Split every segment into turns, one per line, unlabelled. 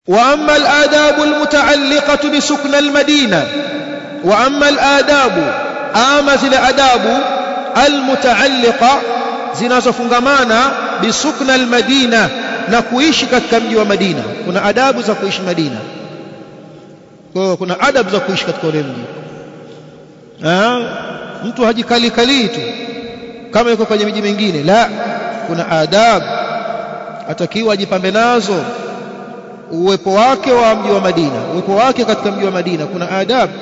واما الاداب المتعلقه بسكن المدينه واما الاداب ama zile adabu almutaalliqa zinazofungamana bisukna almadina na kuishi katika mji wa Madina kuna adabu za kuishi Madina kwa kuna adabu za kuishi katika ule mji mtu hajikali kali tu kama yuko kwenye miji mingine la kuna adabu atakiwa ajipambe nazo uwepo wake wa mji wa Madina uwepo wake katika mji wa Madina kuna adabu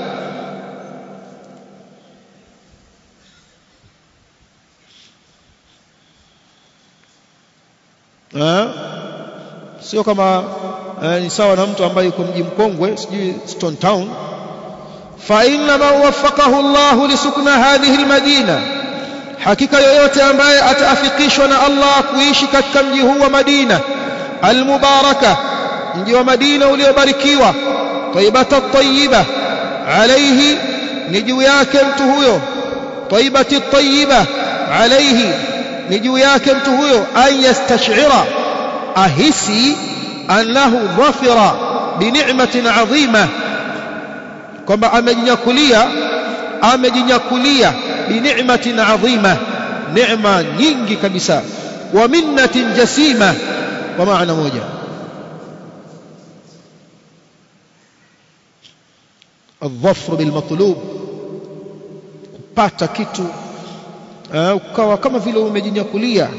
sio kama eh, ni sawa na mtu ambaye yuko mji mkongwe sijui Stone Town fa inna man waffaqahu Allah lisukna hadhihi almadina hakika yoyote ambaye ataafikishwa na Allah kuishi katika mji huu wa Madina almubaraka mji wa Madina uliobarikiwa taibata tayyiba alayhi ni juu yake mtu huyo taibati tayyiba alayhi ni juu yake mtu huyo an yastash'ira ahisi annahu dhafira binicmatin adhima kwamba amejinyakulia amejinyakulia binicmatin adhima neema nyingi kabisa wa minnatin jasima kwa maana moja الظفر بالمطلوب kupata kitu ukawa kama vile umejinyakulia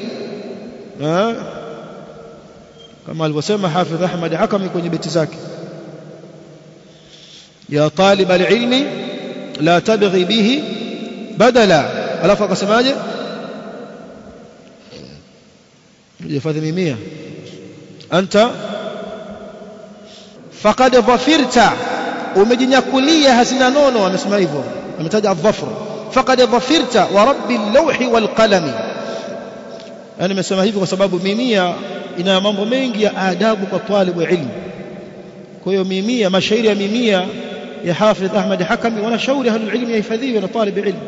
kama alivyosema Hafidh Ahmad Hakami kwenye beti zake ya talib alilmi la tabghi bihi badala alafu akasemaje jifadhi mimia anta faqad dhafirta umejinyakulia hazina nono amesema hivyo ametaja adh-dhafr faqad dhafirta wa rabbi al-lawhi wal-qalami yani nimesema hivi kwa sababu mimia ina mambo mengi ya adabu kwa talibu ilmu kwa hiyo mimia mashairi ya mimia ya Hafidh Ahmad Hakami wanashauri ahlul ilmi yahifadhiwe na talib ilmu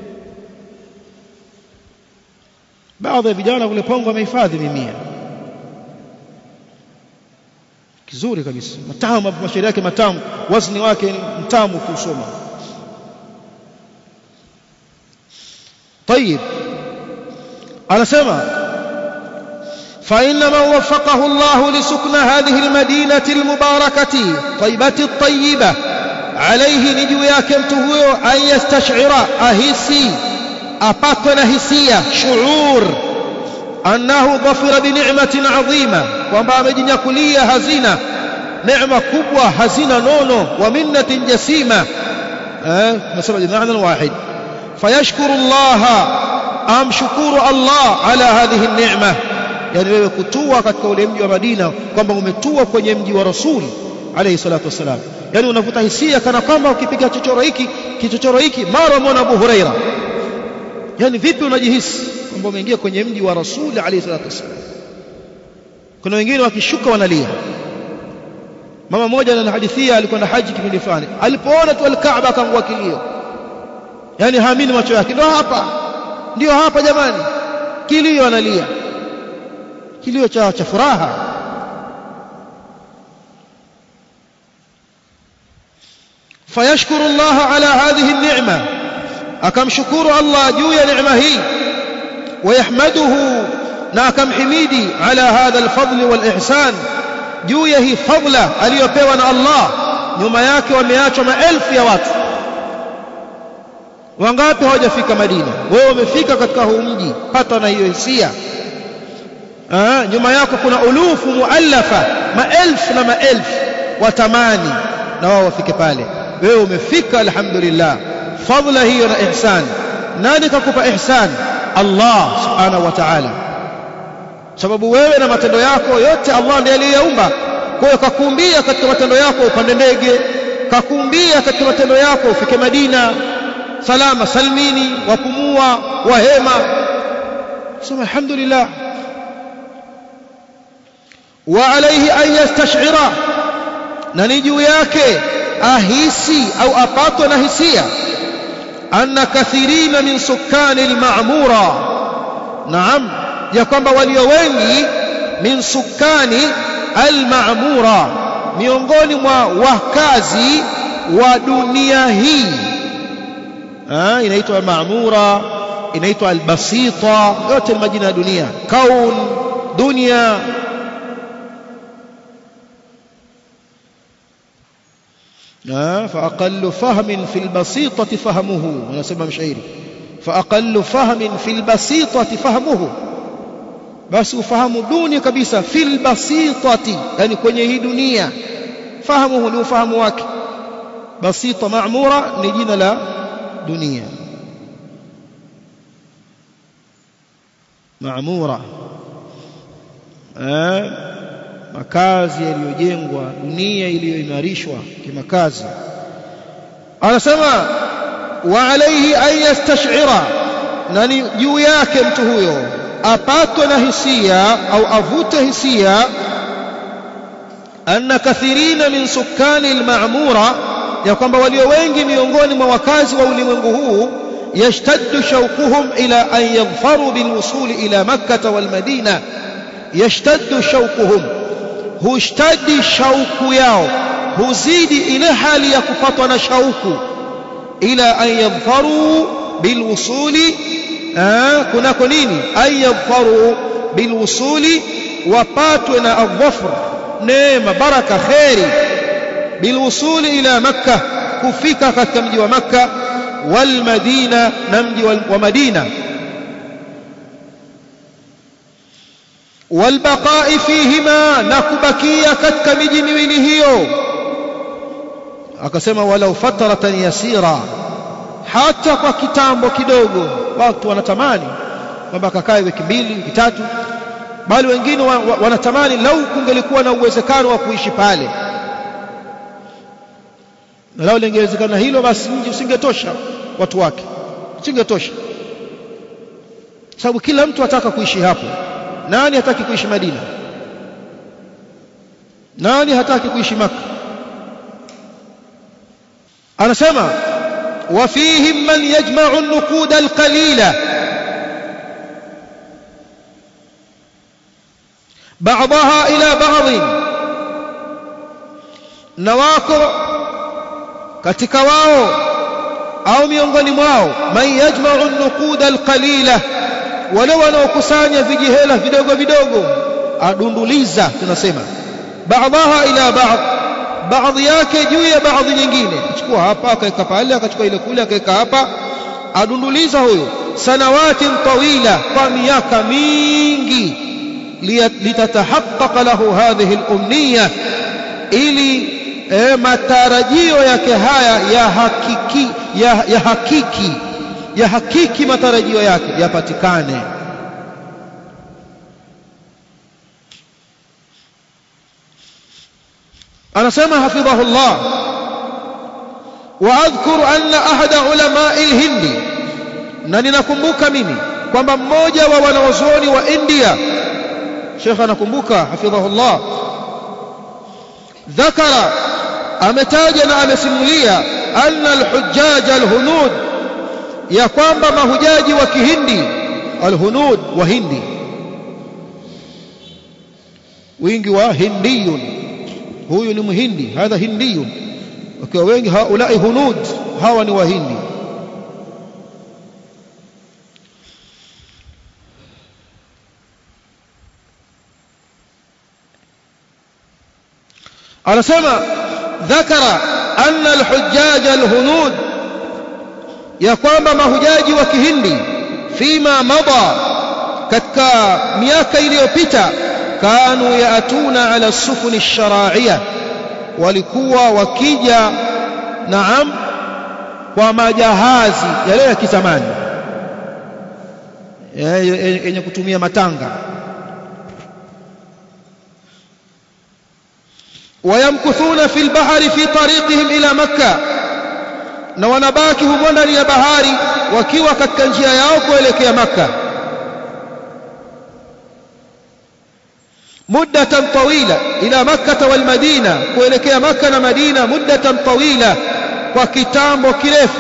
baadhi ya vijana kule Pongo wamehifadhi mimia kizuri kabisa matamu mashairi yake matamu wazni wake mtamu kusoma طيب anasema فإن من وفقه الله لسكن هذه المدينة المباركة طيبة الطيبة عليه نجو yake mtu huyo an yastash'ira ahisi apatwe na hisia shuur annahu dhafira bi ni'matin 'azima kwamba amejinyakulia hazina neema kubwa hazina nono wa minnatin jasima eh nasema maana wahid fayashkuru Allah amshukuru Allah ala hadhihi an-ni'ma yani wewe kutua katika ule mji wa Madina kwamba umetua kwenye mji wa Rasuli alayhi salatu wasalam yani unavuta hisia kana kwamba ukipiga chochoro hiki kichochoro hiki mara umeona Abu Huraira yani vipi unajihisi kwamba umeingia kwenye mji wa Rasuli alayhi salatu wasalam kuna wengine wakishuka wanalia mama mmoja anahadithia alikuwa na haji kipindi fulani alipoona tu al-Kaaba akaangua kilio yani haamini macho yake ndio hapa ndio hapa jamani kilio analia kilio cha cha furaha fayashkuru Allah ala hadhihi an-ni'ma akamshukuru Allah juu ya neema hii wayahmaduhu na akamhimidi ala hadha al-fadl wal-ihsan juu ya hii fadla aliyopewa na Allah nyuma yake wameachwa maelfu ya watu wangapi hawajafika Madina wewe umefika katika huu mji pata na hiyo hisia ah nyuma yako kuna ulufu muallafa maelfu na maelfu watamani na wao wafike pale wewe umefika alhamdulillah fadla hiyo na ihsan nani kakupa ihsan Allah subhanahu wa ta'ala sababu wewe na matendo yako yote Allah ndiye aliyeumba kwa hiyo kakuumbia katika matendo yako upande ndege kakuumbia katika matendo yako ufike Madina salama salmini wapumua wahema sema alhamdulillah wa alayhi an yastash'ira na ni juu yake ahisi au apatwe na hisia anna kathirina min sukani al-ma'mura naam ya kwamba walio wengi min sukani al-ma'mura miongoni mwa wakazi wa dunia hii ha, inaitwa maamura inaitwa albasita yote ni majina ya dunia kaun dunia فأقل فهم في البسيطة فهمه أنا سمع مشاعري فأقل فهم في البسيطة فهمه بس ufahamu duni kabisa fil basitati yani kwenye hii dunia fahamuhu ni ufahamu wake basita maamura ni jina la dunia maamura eh makazi yaliyojengwa dunia iliyoimarishwa kimakazi anasema wa alayhi an yastash'ira nani juu yake mtu huyo apatwe na hisia au avute hisia anna kathirina min sukani alma'mura ya kwamba walio wengi miongoni mwa wakazi wa ulimwengu huu yashtaddu shauquhum ila an yaghfaru bilwusul ila makkah walmadina yashtaddu shauquhum hushtadi shauku yao huzidi ile hali ya kupatwa na shauku ila an yadhfaru bilwusuli kunako nini an yadhfaru bilwusuli wapatwe na adhafr neema baraka kheri bilwusuli ila makka kufika katika mji wa makka walmadina na mji wa madina والبقاء فيهما نكبكيا katika miji miwili hiyo akasema walau fatratan yasira hata kwa kitambo kidogo watu wanatamani kwamba akakae wiki mbili wiki tatu bali wengine wa, wa, wanatamani lau kungelikuwa na uwezekano wa kuishi pale na lau lingewezekana hilo basi mji usingetosha watu wake usingetosha sababu kila mtu ataka kuishi hapo nani hataki kuishi Madina nani hataki kuishi Makka anasema وفيهم من يجمع النقود القليلة بعضها إلى بعض نواكو katika wao au miongoni mwao man yajma'u an-nuqud al-qalila wale wanaokusanya vijihela vidogo vidogo adunduliza tunasema baadhaha ila baadhi baadhi yake juu ya baadhi nyingine achukua hapa akaweka pale akachukua ile kule akaweka hapa adunduliza huyo sanawati tawila kwa miaka mingi litatahaqqaqa lahu hadhihi al-umniya ili e, matarajio yake haya ya hakiki ya, ya hakiki ya hakiki matarajio yake yapatikane anasema hafidhahullah واذكر ان احد علماء الهند na ninakumbuka mimi kwamba mmoja wa wanawazuoni wa India Sheikh anakumbuka hafidhahullah ذكر ametaja na amesimulia anna alhujjaj alhunud ya kwamba mahujaji wa kihindi alhunud wa hindi wingi wa hindiyun huyu ni mhindi hadha hindiyun wakiwa wengi haulai hunud hawa ni wahindi anasema ذكر أن الحجاج الهنود ya kwamba mahujaji wa kihindi fima mada katika miaka iliyopita kanu yaatuna ala sufuni sharaiya walikuwa wakija naam kwa majahazi yale ya kizamani yenye kutumia matanga ويمكثون في البحر في طريقهم إلى مكة na wanabaki humo ndani ya bahari wakiwa katika njia yao kuelekea Makka muddatan tawila ila Makkah wal Madina kuelekea Makka na Madina muddatan tawila kwa kitambo kirefu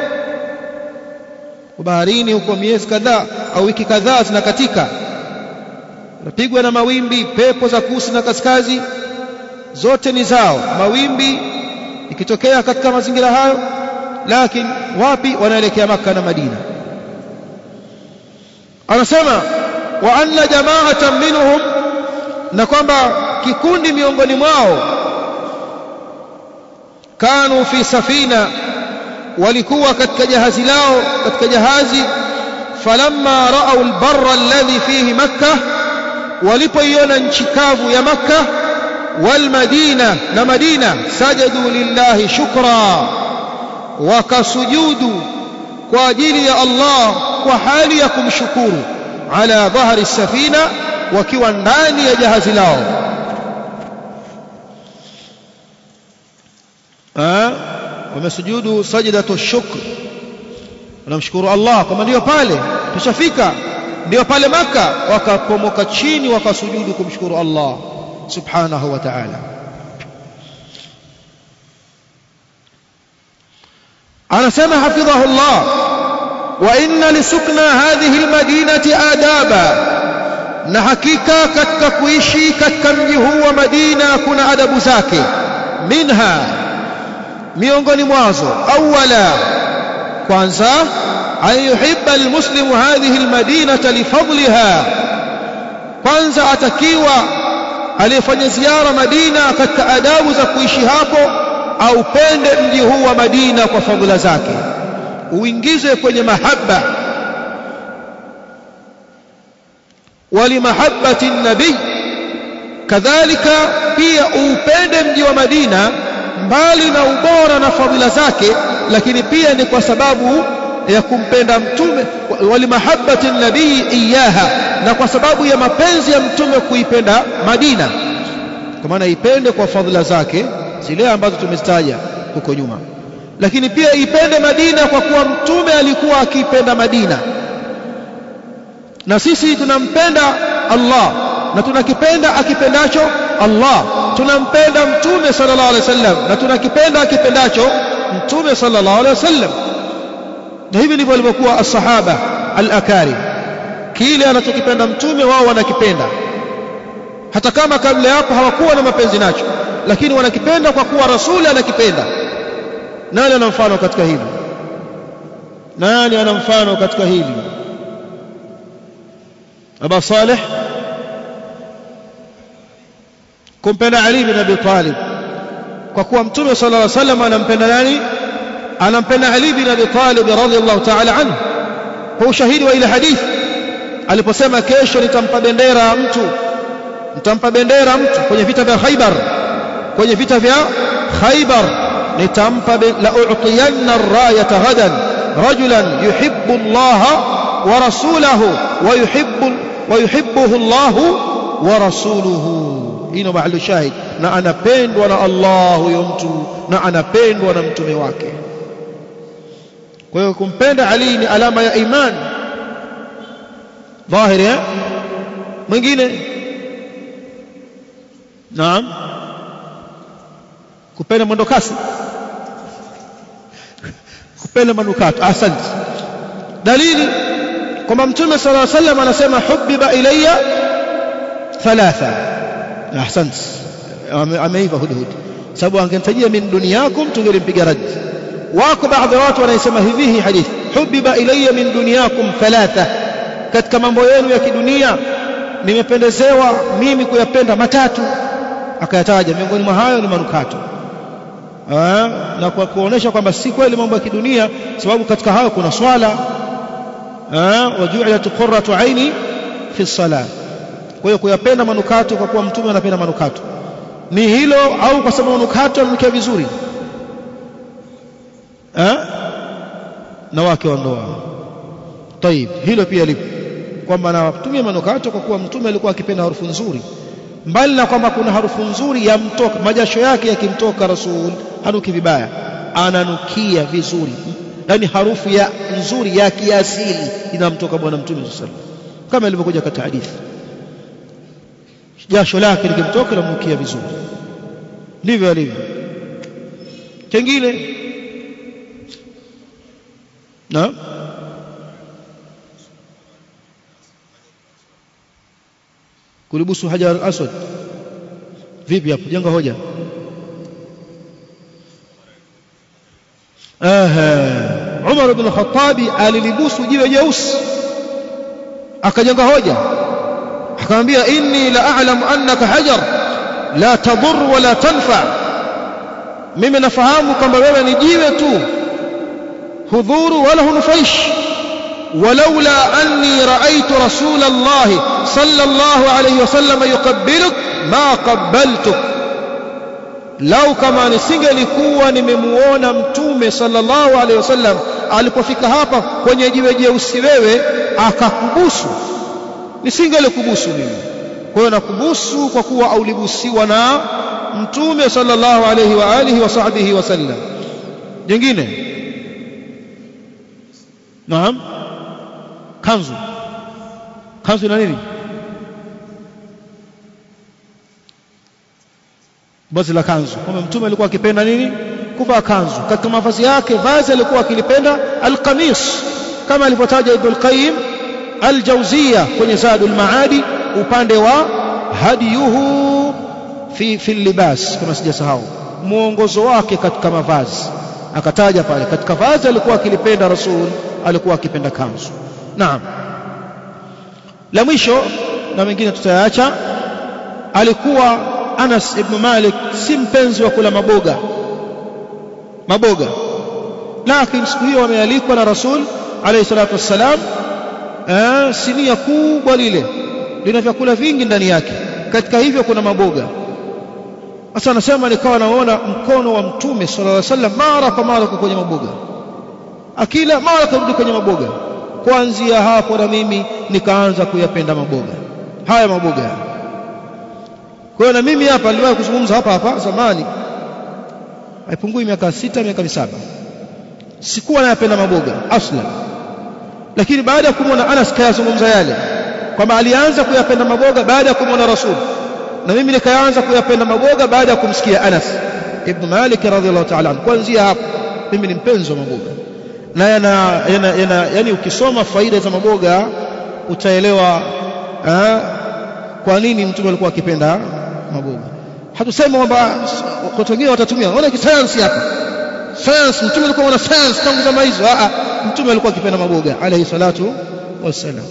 baharini huko miezi kadhaa au wiki kadhaa zinakatika napigwa na mawimbi pepo za kusi na kaskazi zote ni zao mawimbi ikitokea katika mazingira hayo lakini wapi wanaelekea maka na madina anasema wa anna jama'atan minhum na kwamba kikundi miongoni mwao kanu fi safina walikuwa katika jahazi lao katika jahazi falamma ra'aw albarra alladhi fihi makkah walipoiona nchi kavu ya makkah والمدينة نمدينة سجدوا لله شكرا وكسجود كواجيلي الله وحاليكم شكور على ظهر السفينة وكوا ndani ya jahazi lao wamesujudu sajdatu shukr wanamshukuru Allah kama ndio pale tushafika ndio pale maka wakapomoka chini wakasujudu kumshukuru Allah سبحانه وتعالى أنا سمع حفظه الله وإن لسكنى هذه المدينة آدابا na hakika katika kuishi katika mji huu wa Madina kuna adabu zake minha miongoni mwazo awala kwanza an yuhibba almuslimu hadhihi almadinata lifadliha kwanza atakiwa aliyefanya ziara Madina katika adabu za kuishi hapo aupende mji huu wa Madina kwa fadhila zake uingize kwenye mahaba walimahabbati nabii kadhalika pia uupende mji wa Madina mbali na ubora na fadhila zake lakini pia ni kwa sababu ya kumpenda mtume walimahabbati nabii iyaha na kwa sababu ya mapenzi ya mtume kuipenda Madina kwa maana ipende kwa fadhila zake zile ambazo tumezitaja huko nyuma lakini pia ipende Madina kwa kuwa mtume alikuwa akiipenda Madina na sisi tunampenda Allah na tunakipenda akipendacho Allah tunampenda mtume sallallahu alaihi wasallam na tunakipenda akipendacho mtume sallallahu alaihi wasallam na hivi ndivyo walivyokuwa as-sahaba al-akarim kile anachokipenda mtume wao wanakipenda hata kama kabla hapo hawakuwa na mapenzi nacho lakini wanakipenda kwa kuwa rasuli anakipenda nani ana mfano katika hili nani ana mfano katika hili Aba Saleh kumpenda Ali bin Abi Talib kwa kuwa mtume sallallahu alaihi wasallam anampenda nani anampenda Ali bin Abi Talib radhiyallahu ta'ala anhu kwa ushahidi wa ile hadithi aliposema kesho nitampa bendera mtu nitampa bendera mtu kwenye vita vya Khaibar kwenye vita vya Khaibar nitampa la u'tiyanna ar-rayata ghadan rajulan yuhibbu Allah wa rasulahu wa yuhibbu wa yuhibbuhu Allah wa rasuluhu ino mahali shahid na anapendwa na Allah huyo mtu na anapendwa na mtume wake kwa hiyo kumpenda Ali ni alama ya imani dhahiri eh mwingine naam kupenda mwendo kasi kupenda manukato asante dalili kwamba mtume sallallahu alaihi wasallam anasema hubbiba ilayya thalatha ahsant ameiva hudhud sababu angemtajia min dunyakum tungelimpiga rad wako baadhi ya watu wanaisema hivi hii hadithi hubbiba ilayya min dunyakum thalatha katika mambo yenu ya kidunia nimependezewa mimi kuyapenda matatu akayataja miongoni mwa hayo ni manukato Aa, na kwa kuonesha kwamba si kweli mambo ya kidunia sababu katika hayo kuna swala waju'ilat qurratu aini fi salat kwa hiyo kuyapenda manukato kwa kuwa mtume anapenda manukato ni hilo au kwa sababu manukato yananukia vizuri na wake wa ndoa طيب hilo pia lipo kwamba anatumia manukato kwa kuwa mtume alikuwa akipenda harufu nzuri mbali na kwamba kuna harufu nzuri yamtoka majasho yake yakimtoka rasul hanuki vibaya ananukia vizuri yani harufu ya nzuri ya kiasili inamtoka bwana mtume sallallahu alaihi wasallam kama ilivyokuja katika hadithi jasho lake likimtoka linanukia vizuri ndivyo alivyo kingine na kulibusu hajar aswad vipi hapo jenga hoja Aha. Umar ibn Khattabi alilibusu jiwe jeusi akajenga hoja akamwambia inni la a'lamu annaka hajar la tadur wala tanfa mimi nafahamu kwamba wewe ni jiwe tu hudhuru wala hunufaishi ولولا أني رأيت رسول الله صلى الله عليه وسلم يقبلك ما قبلتك lau kama nisingelikuwa nimemuona mtume sallallahu alaihi wasallam alipofika hapa kwenye jiwe jeusi wewe akakubusu nisingelikubusu mimi kwa hiyo nakubusu kwa kuwa aulibusiwa na mtume sallallahu alaihi wa alihi wa sahbihi wasallam jingine naam kanzu kanzu ina nini vazi la kanzu kwamba mtume alikuwa akipenda nini kuvaa kanzu katika mavazi yake vazi alikuwa akilipenda alqamis kama alivyotaja Ibn Qayyim al-Jawziyya kwenye Zadul Maadi upande wa hadiyuhu fi fi libas kama sijasahau muongozo wake katika mavazi akataja pale katika vazi alikuwa akilipenda rasul alikuwa akipenda kanzu naam la mwisho na mengine tutayaacha alikuwa Anas ibn Malik si mpenzi wa kula maboga maboga lakini siku hiyo wamealikwa na Rasul alayhi salatu wassalam eh, sinia kubwa lile lina vyakula vingi ndani yake katika hivyo kuna maboga sasa anasema nikawa naona mkono wa mtume sallallahu alaihi wasallam mara kwa mara kwenye maboga akila mara kurudi kwenye maboga kuanzia hapo na mimi nikaanza kuyapenda maboga haya maboga kwa hiyo na mimi hapa niliwahi kuzungumza hapa hapa zamani haipungui miaka sita miaka misaba sikuwa nayapenda maboga aslan lakini baada ya kumwona Anas kayazungumza yale kwamba alianza kuyapenda maboga baada ya kumwona Rasul na mimi nikaanza kuyapenda maboga baada ya kumsikia Anas ibn Malik radhiallahu ta'ala kuanzia hapo mimi ni mpenzi wa maboga na yana, yana, yana yani ukisoma faida za maboga utaelewa ha, kwa nini mtume alikuwa akipenda maboga hatusemi kwamba watu wengine watatumia ona kisayansi hapa science mtume alikuwa ana science tangu zama hizo a mtume alikuwa akipenda maboga alayhi salatu wassalam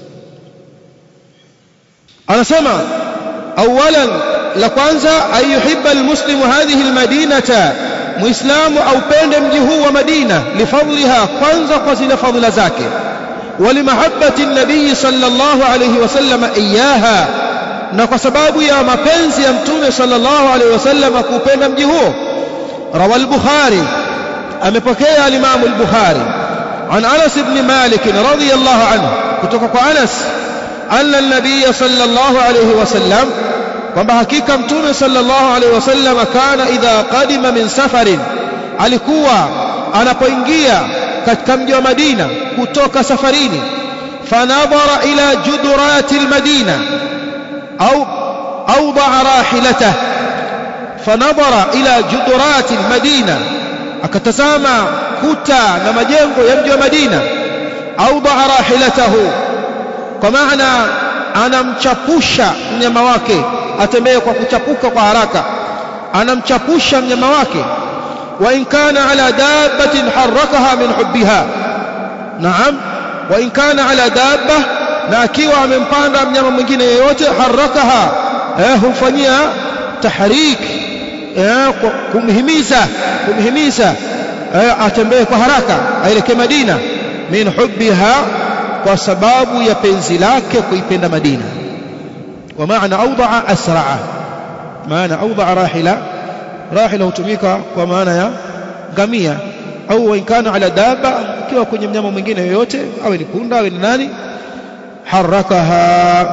anasema awalan la kwanza ayuhibba almuslimu hadhihi almadinata muislamu aupende mji huu wa madina lifadliha kwanza kwa zile fadhila zake ولمحبة النبي صلى الله عليه وسلم إياها na kwa sababu ya mapenzi ya mtume sallallahu alaihi wasallam kupenda mji huo rawa al-bukhari amepokea al-imam al-bukhari an Anas ibn Malik radhiyallahu anhu kutoka kwa Anas anna an-nabiy sallallahu alaihi wasallam kwamba hakika mtume sallallahu alaihi wasallam kana idha qadima min safarin alikuwa anapoingia katika mji wa Madina kutoka safarini fanadhara ila judurati al-Madina au awdaa rahilata fanadhara ila judurati al-Madina akatazama kuta na majengo ya mji wa Madina awdaa rahilatahu kwa maana anamchapusha mnyama wake atembee kwa kuchapuka kwa haraka anamchapusha mnyama wake وإن كان على دابة حركها من حبها نعم وإن كان على دابة na akiwa amempanda mnyama mwingine yeyote harakaha eh, humfanyia tahrik eh, kumhimiza kumhimiza eh, atembee kwa haraka aelekee Madina min hubbiha kwa sababu ya penzi lake kuipenda Madina wa maana awdaa asraa maana awdaa rahila rahila hutumika kwa maana ya ngamia au inkana ala daba ikiwa kwenye mnyama mwingine yoyote awe ni punda awe ni nani harakaha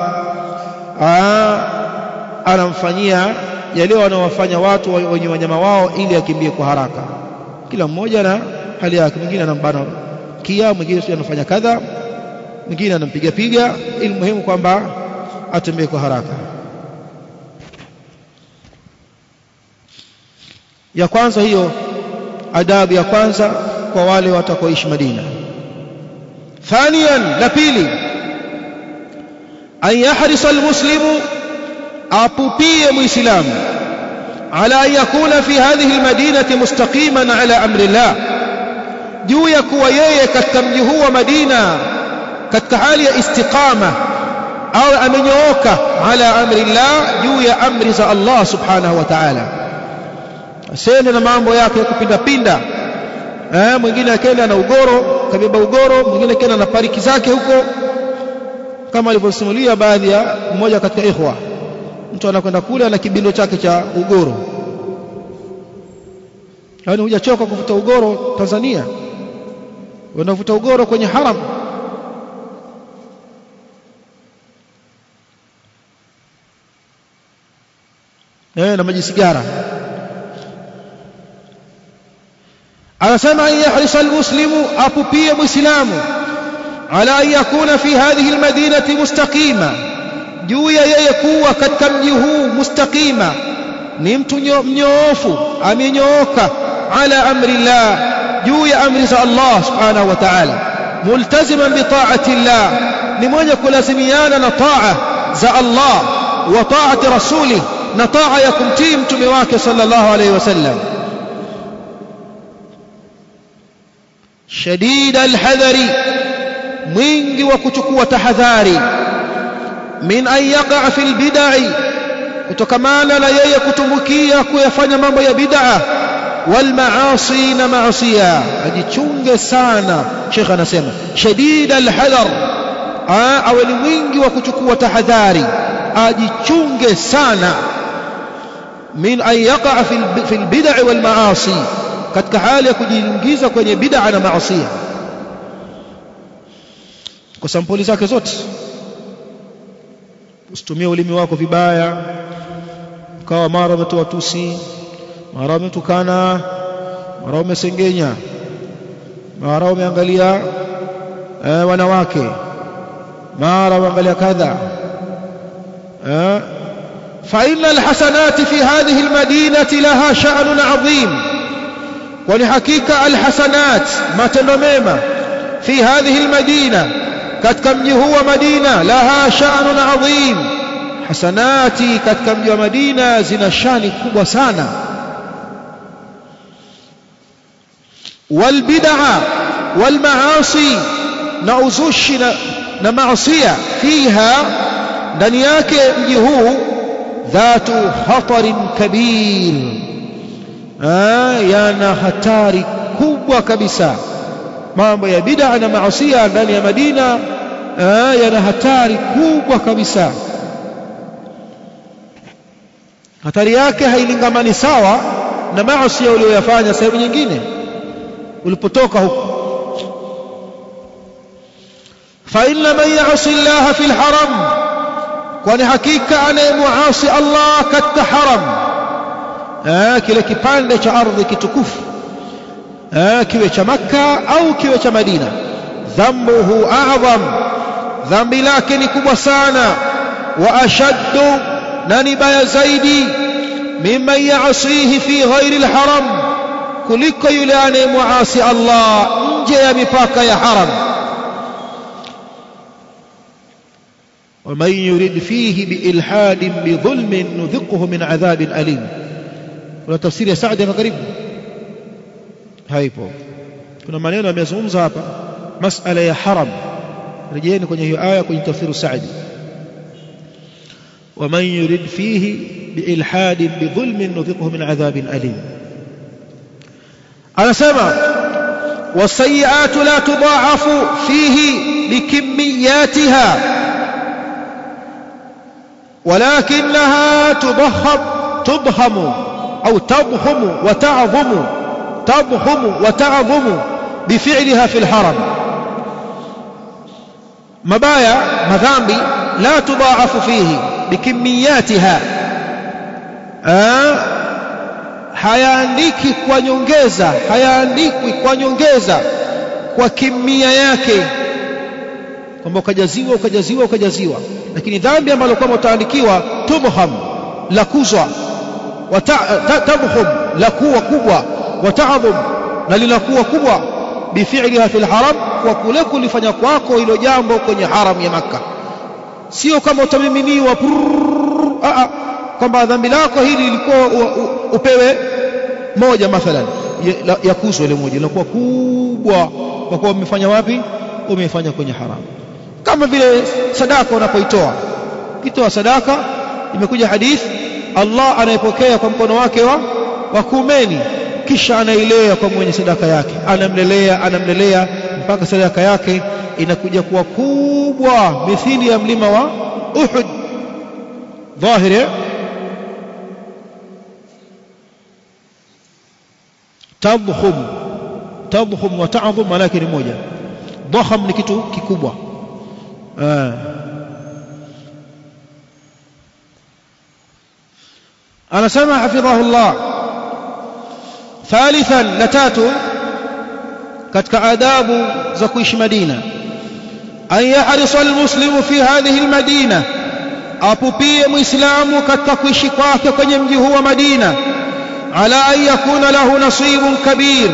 anamfanyia yale wanaowafanya watu wenye wanyama wao ili akimbie kwa haraka kila mmoja na hali yake mwingine anambana kia mwingine sio anafanya kadha mwingine anampiga piga ili muhimu kwamba atembee kwa haraka ya kwanza hiyo adabu ya kwanza kwa wale watakaoishi Madina thaniyan la pili an yahrisa almuslimu apupie muislamu على أن يكون في هذه المدينة مستقيما على أمر الله juu ya kuwa yeye katika mji huu wa Madina katika hali ya istiqama au amenyooka ala amri Allah juu ya amri za Allah subhanahu wa ta'ala asiende na mambo yake ya kupinda pinda eh mwingine akaenda na ugoro kabeba ugoro mwingine akaenda na pariki zake huko kama alivyosimulia baadhi ya mmoja katika ikhwa mtu anakwenda kule ana kibindo chake cha ugoro yaani hujachoka kuvuta ugoro Tanzania unavuta ugoro kwenye haram eh na maji sigara anasema an yahrisa almuslimu apupie muislamu ala an yakuna fi hadhihi almadinati mustaqima juu ya yeye kuwa katika mji huu mustaqima ni mtu mnyoofu amenyooka ala amri Allah juu ya amri za Allah subhanahu wa ta'ala multaziman bi ta'ati Allah ni mwenye kulazimiana na taa za Allah wa taati rasuli na taa ya kumtii mtume wake sallallahu alayhi wasallam shadid alhadhari mwingi wa kuchukua tahadhari min an yaqa fi albid'i kutokamana na yeye kutumbukia kuyafanya mambo ya bid'a wal maasi na maasiya ajichunge sana Sheikh anasema shadid alhadar awe ni mwingi wa kuchukua tahadhari ajichunge sana min an yaqa fi albid'i wal maasi katika hali ya kujiingiza kwenye bid'a na maasiya kwa sampuli zake zote usitumie ulimi wako vibaya ukawa mara umetoa tusi mara umetukana mara umesengenya mara umeangalia eh, wanawake mara umeangalia kadha eh, فإن الحسنات في هذه المدينة لها شأن عظيم ولحقيقة الحسنات ما تنميمة في هذه المدينة katika mji huu wa Madina laha sha'nun adhim hasanati katika mji wa Madina zina shani kubwa sana wal bid'a wal maasi na uzushi na, na maasiya fiha ndani yake mji huu dhatu khatarin kabir yana hatari kubwa kabisa mambo ya bid'a na maasiya ndani ya Madina yana hatari kubwa kabisa hatari yake hailingamani sawa na maasi uliyoyafanya sehemu nyingine ulipotoka huko fa inna man ya'si Allah fi al-haram kwani hakika anayemuasi Allah katika haram kile kipande cha ardhi kitukufu kiwe cha Makka au kiwe cha Madina dhambuhu a'zam dhambi lake ni kubwa sana wa ashaddu na ni baya zaidi mimman ya'sihi fi ghairi alharam kuliko yule anayemuasi Allah nje ya mipaka ya haram ومن يرد فيه بإلحاد بظلم نذقه من عذاب أليم ولا تفسير يا سعد قريب haipo kuna maneno yamezungumza hapa masala ya haram rejeeni kwenye hiyo aya kwenye tafsiri Saadi ومن يرد فيه بإلحاد بظلم نذقه من عذاب أليم أنا سمع والسيئات لا تضاعف فيه لكمياتها ولكنها تضخم تضخم أو تضخم وتعظم تضخم وتعظم بفعلها في الحرم مبايا مذامبي لا تضاعف فيه بكمياتها آه hayaandiki kwa nyongeza hayaandikwi kwa nyongeza kwa kimia yake kwamba ukajaziwa ukajaziwa ukajaziwa lakini dhambi ambalo kwamba utaandikiwa tubham la kuzwa tabhum la kuwa kubwa wataadhum na linakuwa kubwa bifi'liha fil haram kwa kule kulifanya kwako hilo jambo kwenye haram ya maka sio kama utamiminiwa kwamba dhambi lako hili lilikuwa upewe moja mathalan yakuzwa ile moja inakuwa kubwa kwa kuwa umefanya wapi umefanya kwenye haramu kama vile sadaka unapoitoa ukitoa sadaka imekuja hadithi Allah anayepokea kwa mkono wake wa wa kuumeni kisha anailea kwa mwenye sadaka yake anamlelea anamlelea mpaka sadaka yake inakuja kuwa kubwa mithili ya mlima wa Uhud dhahiri tadkhum tadkhum wa ta'dhum malaki ni moja dhakham ni kitu kikubwa anasema hafidhahullah thalithan la tatu katika adabu za kuishi Madina an yahrisa almuslimu fi hadhihi almadina apupie muislamu katika kuishi kwake kwenye mji huu wa Madina ala an yakuna lahu nasibun kabir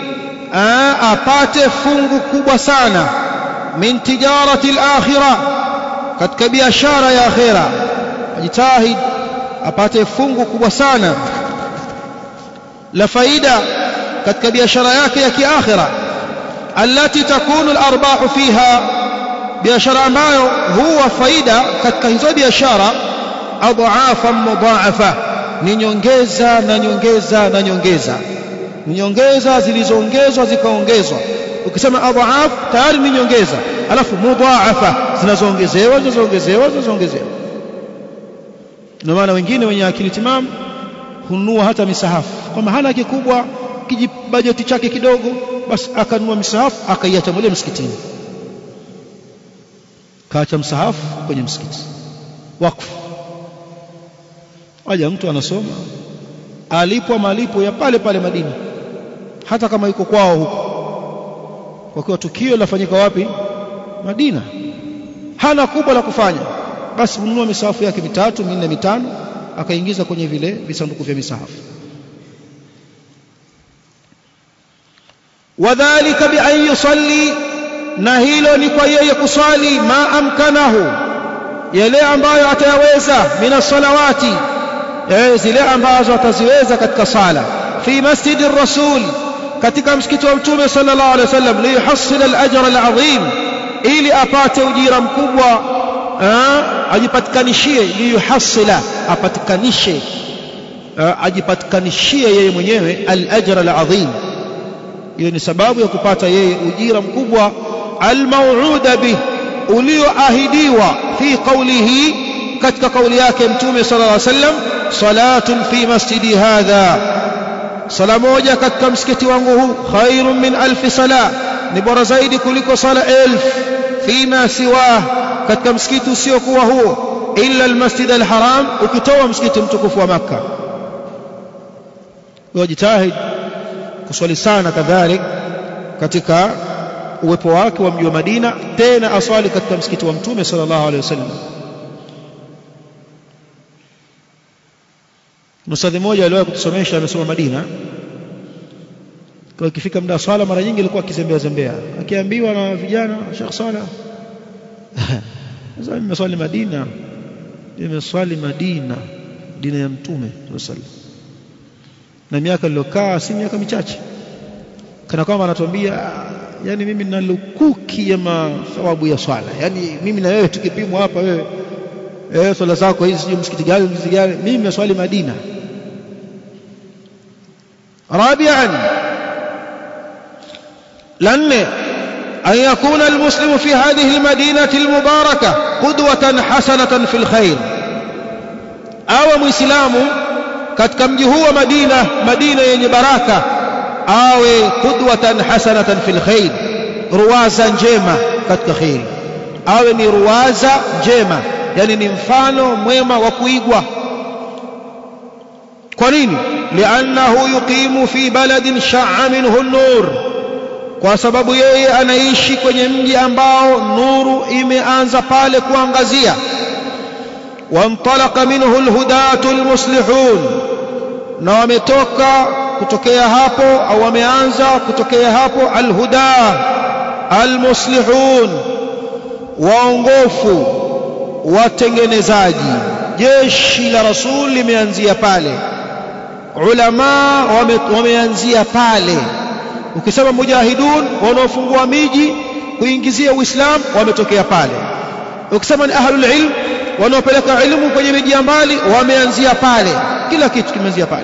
apate fungu kubwa sana min tijarati al-akhirah katika biashara ya akhira ajitahid apate fungu kubwa sana la faida katika biashara yake ya kiakhira allati takunu al-arbahu fiha biashara ambayo huwa faida katika hizo biashara adhaafa mudhaafa ni nyongeza na nyongeza na nyongeza ni nyongeza zilizoongezwa zikaongezwa ukisema adhaaf tayari ni nyongeza alafu mudhaafa zinazoongezewa zinazoongezewa zinazoongezewa ndio maana wengine wenye akili timamu hununua hata misahafu kwamba hana kikubwa kijibajeti chake kidogo basi akanunua misahafu akaiacha moja msikitini kaacha msahafu kwenye msikiti wakfu aja mtu anasoma alipwa malipo ya pale pale Madina hata kama yuko kwao huko kwa kuwa tukio lafanyika wapi Madina hana kubwa la kufanya basi ununua misahafu yake mitatu minne mitano akaingiza kwenye vile visanduku vya misahafu wadhālika bi an yusalli na hilo ni kwa yeye kuswali ma amkanahu yale ambayo atayaweza mina salawati zile ambazo ataziweza katika sala fi masjidi rasul katika msikiti wa mtume sallallahu alaihi wasallam liyuhassil al-ajra al-azim ili apate ujira mkubwa ajipatikanishie liyuhassila apatikanishe ajipatikanishie yeye mwenyewe al-ajra al-azim hiyo ni sababu ya kupata yeye ujira mkubwa al-maw'uda bih ulioahidiwa fi qawlihi katika kauli yake mtume sallallahu alaihi wasallam salatun fi masjidi hadha sala moja katika msikiti wangu huu khairun min alfi sala ni bora zaidi kuliko sala elfu fima siwa katika msikiti usiokuwa huo illa almasjid alharam ukitoa msikiti mtukufu wa makka wajitahid kuswali sana kadhalik katika uwepo wake wa mji wa Madina tena aswali katika msikiti wa mtume sallallahu alaihi wasallam Mustadhi mmoja aliwahi kutusomesha amesoma Madina. Kwa ikifika muda wa swala mara nyingi alikuwa akizembea zembea. Akiambiwa na vijana Sheikh Sala. Sasa nimeswali Madina. Nimeswali Madina, dini ya Mtume sallallahu Na miaka niliyokaa si miaka michache. Kana kwamba anatuambia yani mimi nina lukuki ya mathawabu ya swala. Yani mimi na wewe tukipimwa hapa wewe eh swala zako hizi sio msikiti gani msikiti gani mimi nimeswali Madina رابعا لأن أن يكون المسلم في هذه المدينة المباركة قدوة حسنة في الخير أو مسلم katika mji huu wa Madina Madina yenye baraka awe qudwatan hasanatan fil khair ruwaza njema katika khairi awe ni ruwaza njema yani ni mfano mwema wa kuigwa kwa nini liannahu yuqimu fi baladin sha'a minhu an-nur kwa sababu yeye anaishi kwenye mji ambao nuru imeanza pale kuangazia wantalaqa minhu alhudatu almuslihun na wametoka kutokea hapo au wameanza kutokea hapo alhuda almuslihun waongofu watengenezaji jeshi la rasul limeanzia pale ulama wame, wameanzia pale ukisema mujahidun wanaofungua miji kuingizia uislamu wametokea pale ukisema ni ahlul ilm wanaopeleka ilmu kwenye miji ya mbali wameanzia pale kila kitu kimeanzia pale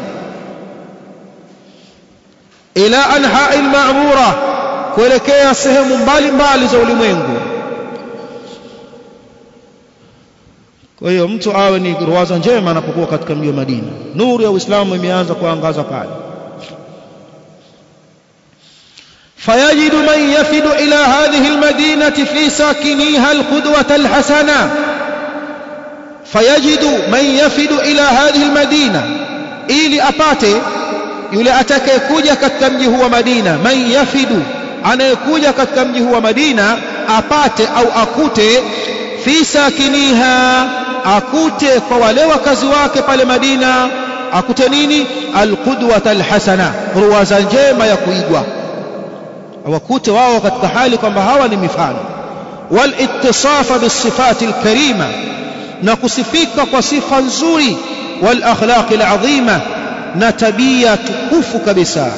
ila anhai al-ma'mura kuelekea sehemu mbalimbali za ulimwengu kwa hiyo mtu awe ni ruwaza njema anapokuwa katika mji wa Madina nuru ya Uislamu imeanza kuangaza pale فيجد من يفد إلى هذه المدينة في ساكنيها القدوة الحسنة فيجد من يفد إلى هذه المدينة ili apate yule atakayekuja katika mji huu wa Madina man yafidu anayekuja katika mji huu wa Madina apate au akute fi sakiniha akute kwa wale wakazi wake pale Madina akute nini alqudwata alhasana ruwaza njema ya kuigwa wakute wao katika hali kwamba hawa ni mifano walittisafa bisifati alkarima na kusifika kwa sifa nzuri wal akhlaq alazima na tabia tukufu kabisa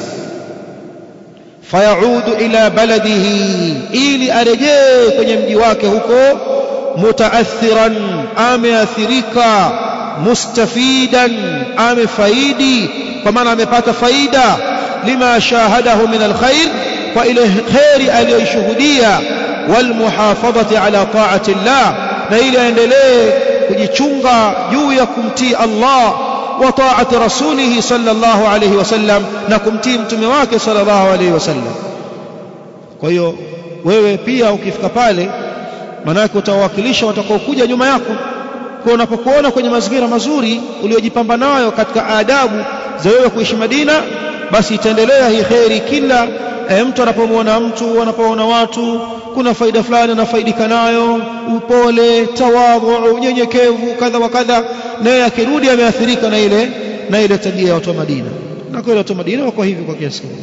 fayaudu ila baladihi ili arejee kwenye mji wake huko mutaathiran ameathirika mustafidan amefaidi kwa maana amepata faida lima shahadahu min alkhair kwa ile khairi aliyoishuhudia walmuhafadhati ala taati llah na ili aendelee kujichunga juu ya kumtii Allah wa taati rasulihi sallallahu alayhi wasallam na kumtii mtume wake sallallahu alayhi wasallam kwa hiyo wewe pia ukifika pale manake utawakilisha watakaokuja nyuma yako kwa unapokuona kwenye mazingira mazuri uliyojipamba nayo katika adabu za wewe kuishi Madina basi itaendelea hii kheri kila e, mtu anapomwona mtu anapoona watu kuna faida fulani anafaidika nayo upole tawadhu unyenyekevu kadha wa kadha naye akirudi ameathirika na ile na ile tabia ya watu wa Madina na kweli watu wa Madina wako hivi kwa kiasi kikubwa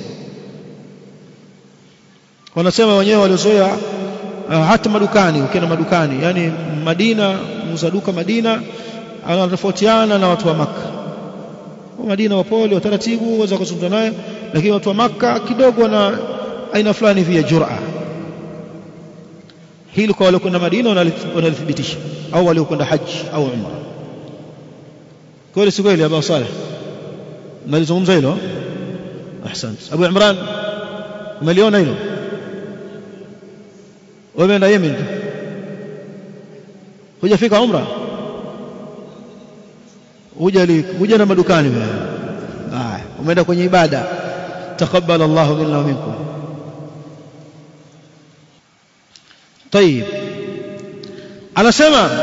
wanasema wenyewe waliozoea uh, hata madukani ukienda madukani yani Madina muuza duka Madina anatofautiana na watu wa Makka wa Madina wapole wa taratibu waweza kuzungumza naye lakini watu wa Makka kidogo wana aina fulani vya jura hili kwa wale kwenda Madina wanalithibitisha au waliokwenda haji au umra kweli si kweli Abu Saleh nalizungumza hilo ahsant Abu Imran umeliona hilo umeenda Yemen hujafika umra huja huja na madukani wewe haya umeenda kwenye ibada taqabbal Allahu minna wa minkum طيب anasema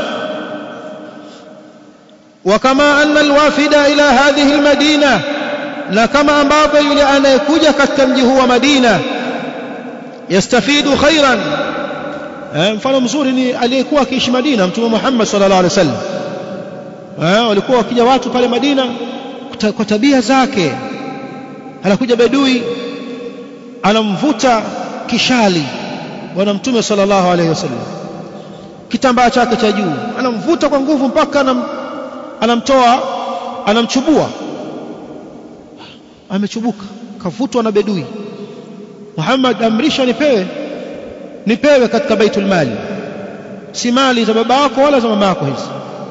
وكما أن الوافد إلى هذه المدينة na kama ambavyo yule anayekuja katika mji huu wa Madina yastafidu khairan eh, mfano mzuri ni aliyekuwa akiishi Madina Mtume Muhammad sallallahu alaihi wasallam eh, walikuwa wakija watu pale Madina kwa tabia zake anakuja bedui anamvuta kishali bwana Mtume sallallahu alaihi wasallam kitambaa chake cha juu anamvuta kwa nguvu mpaka anam, anamtoa anamchubua amechubuka kavutwa na bedui Muhammad amrisha nipewe nipewe katika baitul mali si mali za baba yako wala za mama yako hizi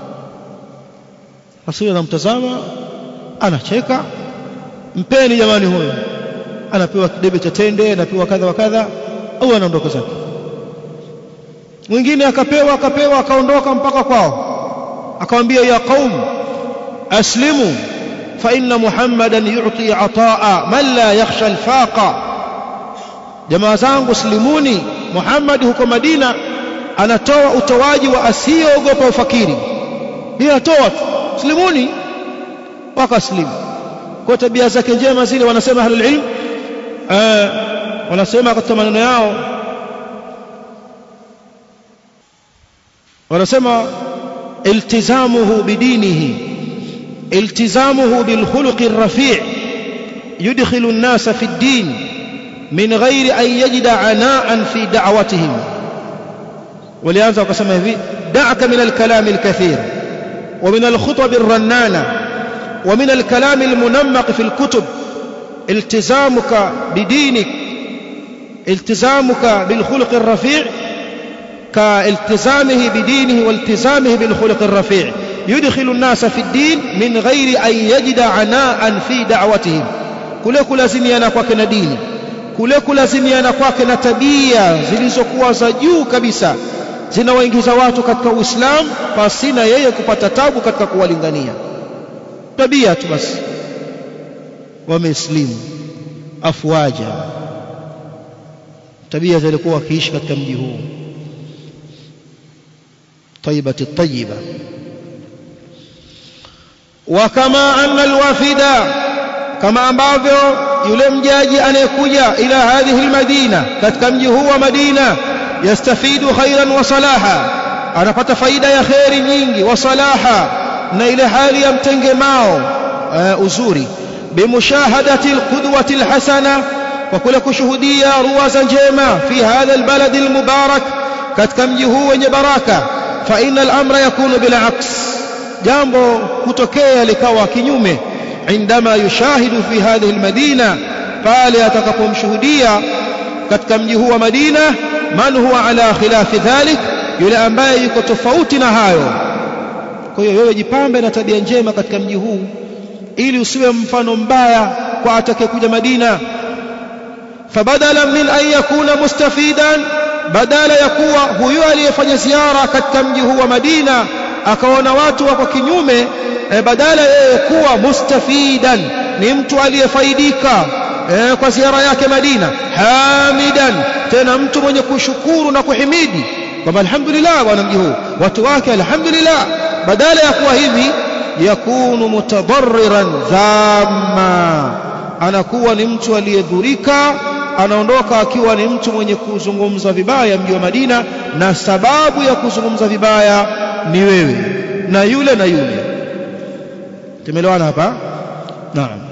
Rasuli anamtazama anacheka mpeni jamani huyo anapewa kidebe cha tende anapewa kadha wa kadha au anaondoka zake mwingine akapewa akapewa akaondoka mpaka kwao akamwambia ya qaum aslimu fa inna muhammadan yu'ti ataa man la yakhsha alfaqa jamaa zangu slimuni muhammad huko madina anatoa utoaji wa asiyeogopa ufakiri yeye atoa tu slimuni wakaslimu kwa tabia zake njema zile wanasema ahlul ilm eh wanasema katika maneno yao wanasema iltizamuhu bidinihi iltizamuhu bilkhuluqi الرفيع يدخل الناس في الدين من غير أن يجد عناء في دعوتهم ولهذا وقسم hivi دعك من الكلام الكثير ومن الخطب الرنانة ومن الكلام المنمق في الكتب التزامك بدينك التزامك بالخلق الرفيع كالتزامه بدينه والتزامه بالخلق الرفيع يدخل الناس في الدين من غير أن يجد عناء في دعوتهم kule kulazimiana kwake na dini kule kulazimiana kwake na tabia zilizokuwa za juu kabisa zinawaingiza watu katika Uislamu pasina yeye kupata tabu katika kuwalingania tabia tu basi wameislimu afwaja tabia zilikuwa wakiishi katika mji huu طيبة الطيبة وكما أن الوافد كما ambavyo yule mjaji anayekuja ila hadhihi almadina katika mji huu wa Madina yastafidu khairan wa salaha anapata faida ya khairi nyingi wa salaha na ile hali ya mtengemao uh, uzuri bimushahadati alqudwati alhasana kwa kule kushuhudia ruwaza njema fi hadha albalad almubarak katika mji huu wenye baraka fa innal amra yakunu bila aks jambo kutokea likawa kinyume indama yushahidu fi hadhihi almadina pale atakapomshuhudia katika mji huu wa Madina man huwa ala khilafi dhalik yule ambaye yuko tofauti na hayo kwa hiyo wewe jipambe na tabia njema katika mji huu ili usiwe mfano mbaya kwa atakayekuja Madina fabadala min an yakuna mustafidan badala ya kuwa huyo aliyefanya ziara katika mji huu wa Madina akaona watu wako kinyume e, badala yeye kuwa mustafidan ni mtu aliyefaidika e, kwa ziara yake Madina hamidan tena mtu mwenye kushukuru na kuhimidi kwamba alhamdulillah bwana mji huu watu wake alhamdulillah badala ya kuwa hivi yakunu mutadarriran dhamma anakuwa ni mtu aliyedhurika anaondoka akiwa ni mtu mwenye kuzungumza vibaya mji wa Madina na sababu ya kuzungumza vibaya ni wewe na yule na yule tumeelewana hapa naam